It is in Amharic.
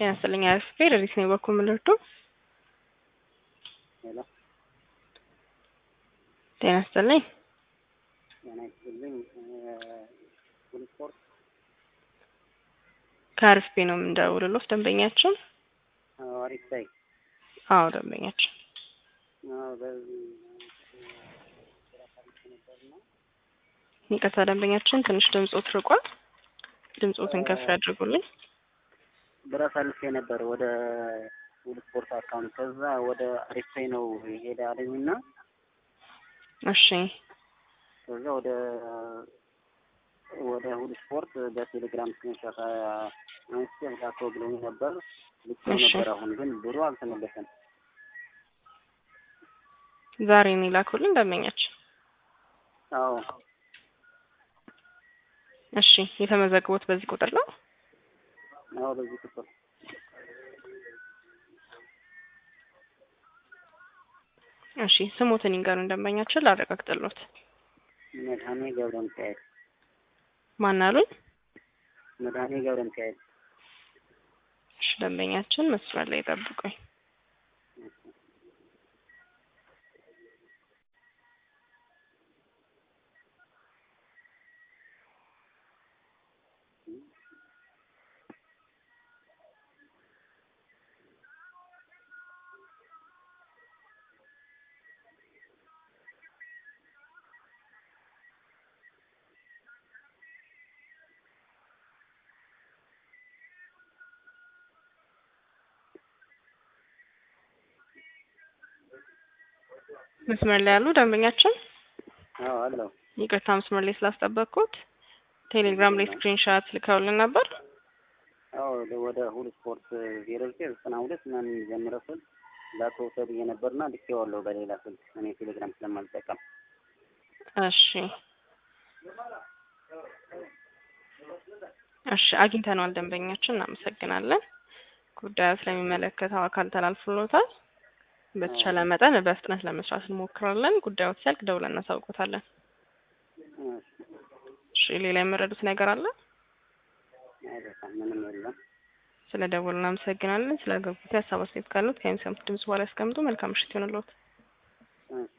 ጤና ይስጥልኝ አርፍቴ ረዲስ ነው በኩል ምልርዱ ሄሎ ጤና ይስጥልኝ ጤና ይስጥልኝ ሁሉ ስፖርት ከአርፍቴ ነው የምንደውልሎት ደንበኛችን አሪፍ ሳይ አዎ ደንበኛችን በዚህ ይቅርታ ደንበኛችን ትንሽ ድምፆት ርቋል ድምፆትን ከፍ ያድርጉልኝ ብር አሳልፌ ነበር ወደ ሁሉ ስፖርት አካውንት ከዛ ወደ አሪፍ ሳይ ነው ሄደ አለኝና እሺ ከዛ ወደ ወደ ሁሉ ስፖርት በቴሌግራም ስክሪንሾት አንስቼ ላኮ ብሎኝ ነበር ልኬው እሺ። ነበር። አሁን ግን ብሩ አልተመለሰም። ዛሬ ነው የላኩልን ደንበኛችን አዎ እሺ የተመዘገቡት በዚህ ቁጥር ነው አዎ በዚህ ቁጥር እሺ ስሞትን ይንገሩን ደንበኛችን ላረጋግጥሎት መድኃኔ ገብረ ሚካኤል ማን አሉኝ መድኃኔ ገብረ ሚካኤል እሺ ደንበኛችን መስመር ላይ ጠብቁኝ መስመር ላይ ያሉ ደንበኛችን አዎ አለው ይቅርታ መስመር ላይ ስላስጠበቅኩት ቴሌግራም ላይ ስክሪንሻት ልከውልን ነበር አዎ ወደ ሁሉ ስፖርት ዜሮ ዘጠኝ ዘጠና ሁለት ምናምን ጀምረ ስል ላከው ተብዬ ነበርና ልኬዋለሁ በሌላ ስልክ እኔ ቴሌግራም ስለማልጠቀም እሺ እሺ አግኝተነዋል ደንበኛችን እናመሰግናለን ጉዳዩ ስለሚመለከተው አካል ተላልፍሎታል በተቻለ መጠን በፍጥነት ለመስራት እንሞክራለን ጉዳዩ ሲያልቅ ደውለን እናሳውቆታለን እሺ ሌላ የመረዱት ነገር አለ አይበቃም ምንም የለም ስለ ደወሉ እናመሰግናለን ስለ አገልግሎት ሀሳብ አስተያየት ካሉት ከሚሰሙት ድምጽ በኋላ ያስቀምጡ መልካም ምሽት ይሆንልዎት እሺ